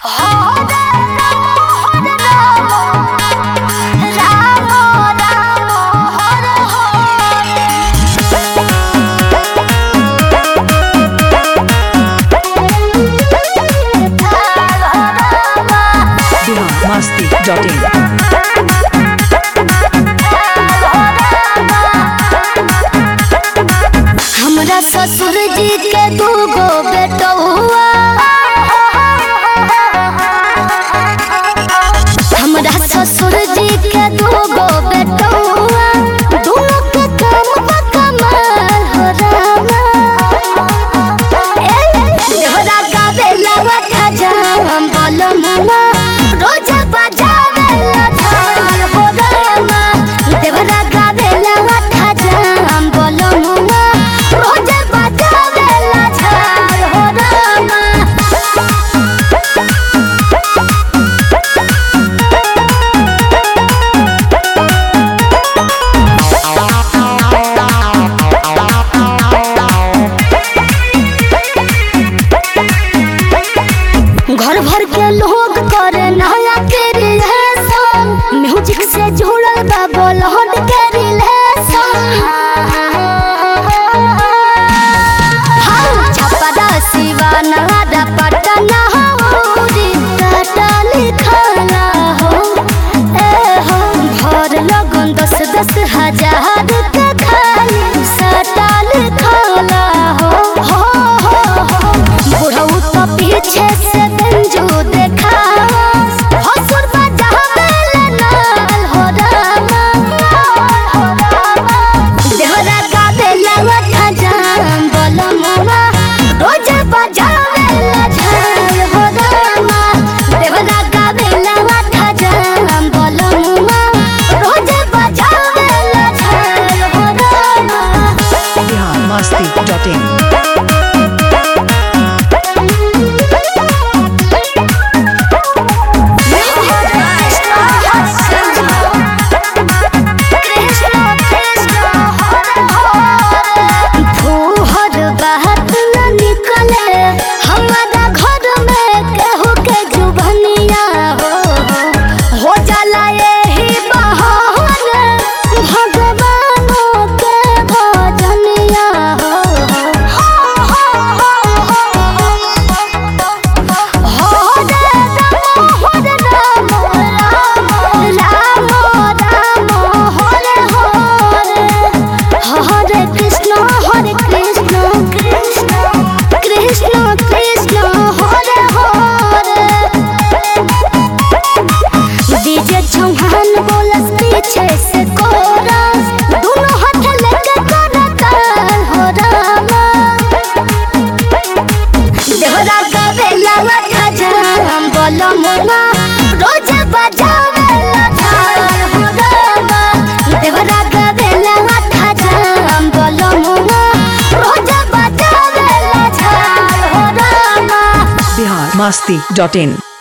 masti.in. हमरा ससुर जी के दूगो बेटौआ हमरा ससुर जी के दूगो बेटौआ दोनों के काम बा कमाल हो रामा ए, देहरा गावे लवा खजाम बलमुआ रोज बजावे ला झाल हो रामा देहरा गावे लवा खजाम बलमुआ रोज बजावे ला झाल हो रामा घर भर के लोग करे नया के रिलेशन म्यूजिक से जुड़ल बा बॉलीवुड के रिलेशन हाँ छपरा सिवाना दा पटना हो टाटा लिखला हो ए हो भर लगन दस दस हजार के खाली सटा लिखला हो हो हो हो बुढ़ऊ तो पीछे से बंजू देखा हसुर बजावे ले नाल हो रामा हो रामा देहरा गावे लवा खजान बलमुआ रोज बजावे ला झाल हो रामा देहरा गावे लवा खजान बलमुआ रोज बजावे ला झाल हो रामा Bihar masti.in. फूहर बात न निकले हमारा घर में केहू के जुबनिया हो हो जाला यही बहाने भगवानों के भजनिया हो हो रे राम हो रे राम राम राम राम हो रे हो रे हरे कृष्ण हरे कृष्ण कृष्ण कृष्ण कृष्ण हरे हरे डीजे चौहान बोलस पीछे से कोरस दोनों हाथ लेके करता हो रामा देहरा गावे लावा खजाम बलमुआ रोज बजावे ला झाल हो रामा देहरा गावे लावा खजाम बलमुआ रोज बजावे ला झाल हो रामा Bihar masti.in.